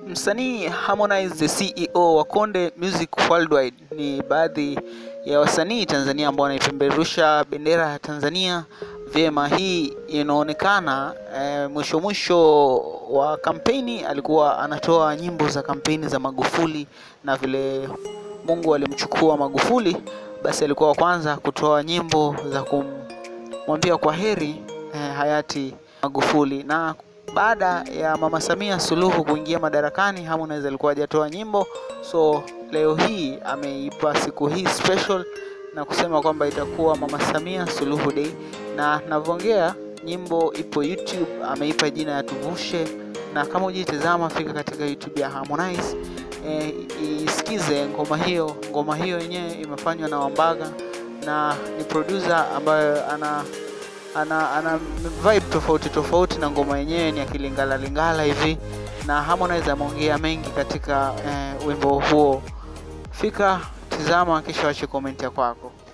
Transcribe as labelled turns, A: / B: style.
A: Msanii Harmonize the CEO wa Konde Music Worldwide ni baadhi ya wasanii Tanzania ambao wanaipeperusha bendera ya Tanzania vyema. Hii inaonekana e, mwisho mwisho wa kampeni alikuwa anatoa nyimbo za kampeni za Magufuli, na vile Mungu alimchukua Magufuli, basi alikuwa wa kwanza kutoa nyimbo za kumwambia kwa heri e, hayati Magufuli na baada ya Mama Samia Suluhu kuingia madarakani, Harmonize alikuwa hajatoa nyimbo, so leo hii ameipa siku hii special na kusema kwamba itakuwa Mama Samia Suluhu Day, na navyoongea nyimbo ipo YouTube, ameipa jina ya Tuvushe, na kama hujitazama fika katika YouTube ya Harmonize e, isikize ngoma hiyo. Ngoma hiyo yenyewe imefanywa na Wambaga na ni producer ambayo ana ana, ana vibe tofauti tofauti na ngoma yenyewe ni akilingala lingala hivi, na Harmonize ameongea mengi katika eh, wimbo huo. Fika tizama, kisha wache komenti ya kwako.